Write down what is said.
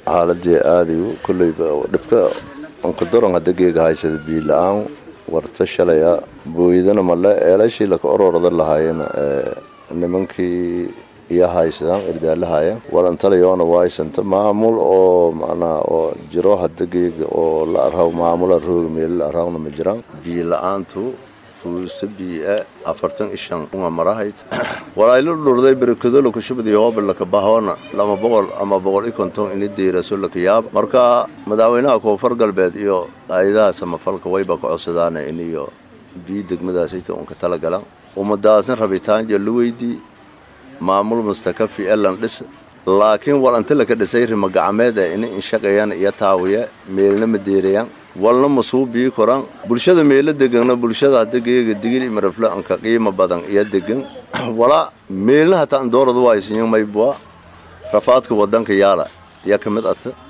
xaaladii aadayu kolleyba dhibka ankadoran hadda geega haysada biila-aan warta shalaya booydana male eelashii laka ororada lahaayeen nimankii iyo haysadaan irdaalahaaya walantalayoona waaysanta maamul oo macnaa oo jiro hadda geega oo la arhaw maamula rooga meelo la arhawna ma jiraan biila-aantu fuusa biia afartan ishan unga marahayd walaaylo dhurday berekado lakashubadi hooba laka bahoona lama boqol ama boqol i konton ini deeraso laka yaab marka madaxweynaha koonfur galbeed iyo hay-adaha samafalka wayba ka codsadaana iniyo bii degmadaasayta unka talagalan ummadaasna rabitaan la weydii maamul mustakafi elan dhis laakiin walanta laka dhisay rima gacmeed ee ini inshaqeeyaan iyo taawiye meelna ma deerayaan walna masuu bii koran bulshada meelo degana bulshada hadda geega digil imarafle anka qiimo badan iyo degan walaa meelna hataa andooradu waaysiyan maybua rafaadka wadanka yaala iyo ka mid ata